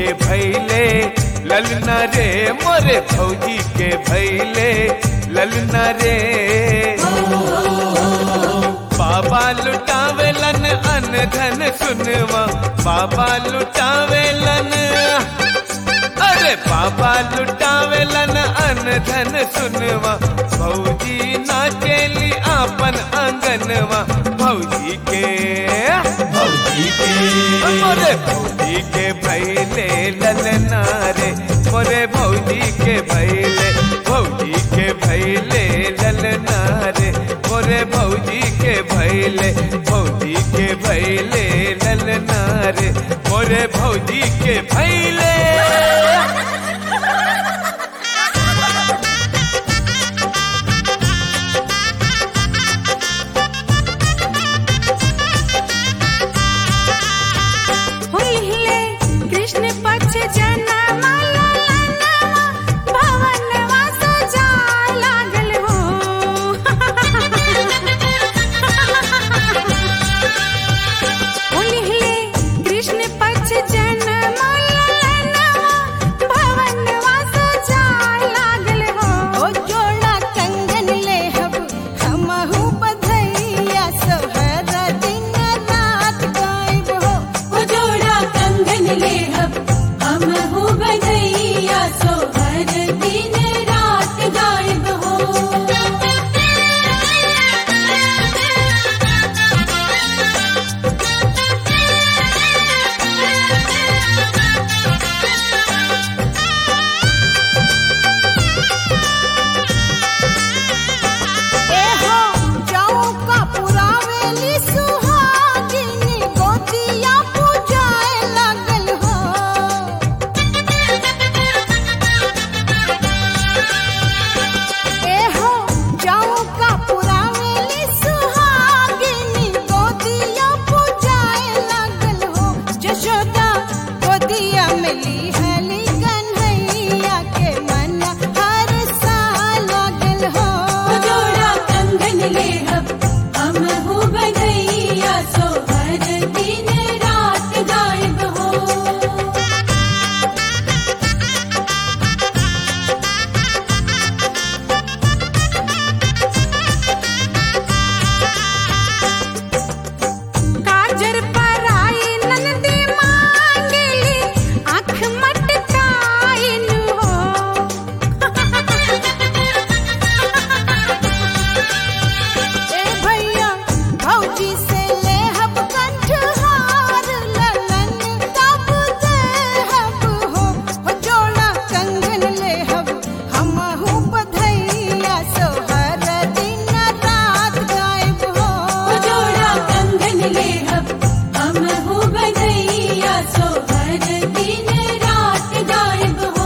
भैले ललना रे मोरे भौजी के भैले ललना रे बाबा लुटावेलन अन धन सुनवा बाबा लुटावेलन अरे बाबा लुटावेलन अन धन सुनवा भौजी नाचेली आपन आंगनवा भौजी के भौजी के मोरे भौजी के भैले ललना रे मोरे भौजी के भैले भौजी के भैले ललना रे मोरे भौजी के भैले भौजी के भैले ललना रे मोरे भौजी के भैले हुइले कृष्ण पक्ष जनमा ललनवा भवनवा सजा लागल हो हुइले कृष्ण पक्ष जनमा ललनवा भवनवा सजा लागल हो ओ जोड़ा कंगन लेहब हमहु बधैया सोहर दिन रात गायब हो ओ जोड़ा कंगन लेहब हम हो बधैया सोहर दिन रात गायब हो एहो चौका पुरावेली सुहागिनी गोतिया पूजाए लागल हो एहो चौका पुरावेली सुहागिनी गोतिया पूजाए लागल हो जशोदा गोदिया मिली हली कन्हैया के मन हर साल लागल हो ओ जोड़ा कंगन लेहब हम हो बधैया सोहर दिन रात गायब हो काजर पराई नंदी मांगली आँख मटकाइन हो ए भैया भौजी से लेहब कंठहार ललन तब देहब हो हो जोड़ा कंगन लेहब हमहु बधैया सोहर दिन रात गायब हो ओ जोड़ा कंगन लेहब हम हो बधैया सोहर दिन रात गायब हो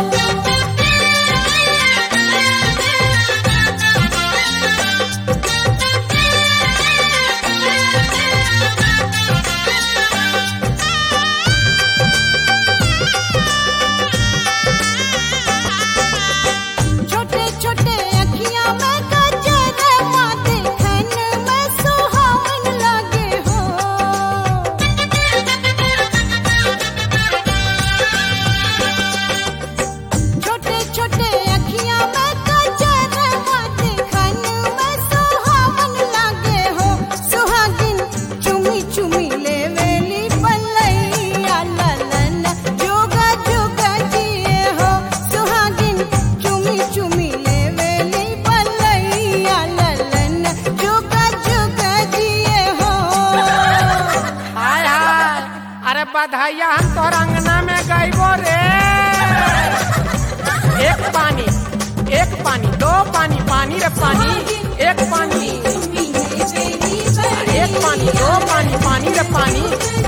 छोटे छोटे अखियां में गजर माते खन में सुहावन लागे हो छोटे छोटे अखियां में गजर माते खन में सुहावन लागे हो सुहागिन चुमी चुमी ले वेली पल्लैया ललन जोगा जोगा जिए हो सुहागिन चुमी चुमी ले वेली पल्लैया ललन जोगा जोगा जिए हो हाय हाय अरे बधाइया हम तोहर अंगना में गईबो रे एक पानी एक पानी दो पानी पानी रे पानी एक पानी चुम्मी ले बेली एक पानी दो पानी पानी रे पानी